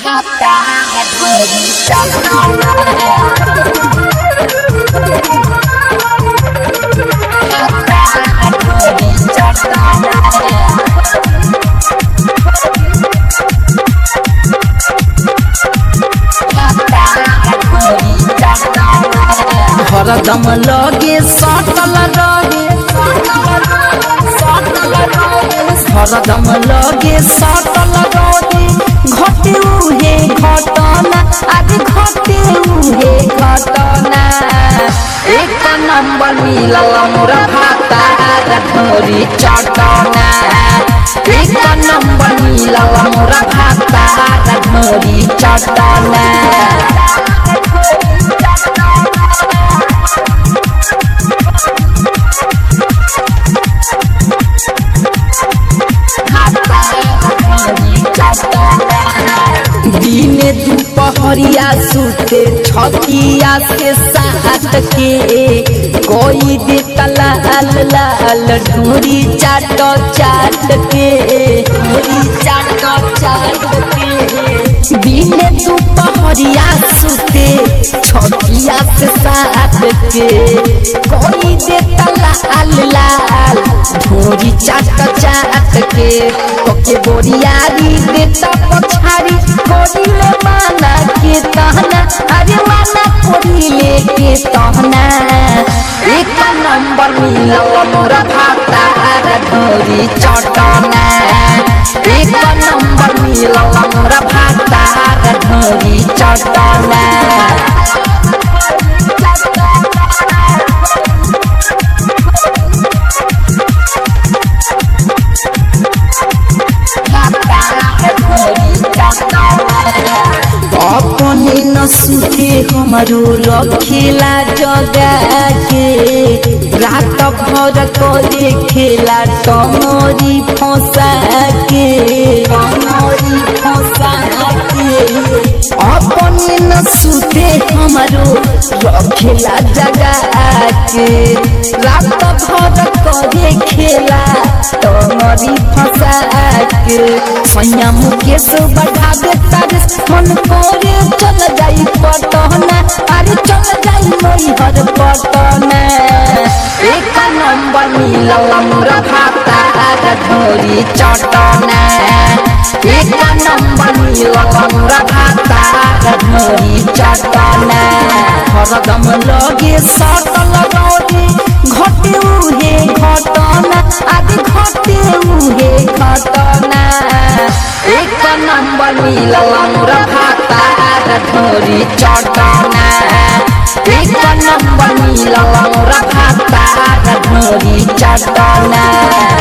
हरदम लगे सटल रहे हरदम लगे सटल रहे घटे उहे घटना आज घटे उहे घटना एक नंबर मिलल मोर भाता ढोरी चटना एक नंबर मिलल मोर भाता ढोरी चटना दिने दुपहरिया सुते छतिया से साथ के कोई दे लाल लाल ढूरी चाट चाट के ढूरी चाट चाट के दिने दुपहरिया सुते छतिया से साथ के कोई दे लाल लाल ढूरी चाट चाट के ओके बोरियारी देता पछारी कोडिले माना के तहना अरे माना कोडिले के तहना एक नंबर मिलल मोर भाता ढोरी चटना एक नंबर मिलल मोर भाता ढोरी चटना अपने न सुते हमारो रखेला जगा के रात भर करे खेला टमरी फंसा के टमरी फंसा के अपने न सुते हमारो रखेला जगा के रात भर करे खेला टमरी फंसा के सैया मुकेश बढ़ा दे तारे मन करे चल जाई पटना अरे चल जाई मैहर पटना एक नंबर मिलल मोर भाता ढोरी चटना एक नंबर मिलल मोर भाता ढोरी चटना हरदम लगे सटल रहे घटे उहे घटना आदि घटे उहे घटना एक नंबर मिलल मोर भाता ढोरी चटना एक नंबर मिलल मोर भाता ढोरी चटना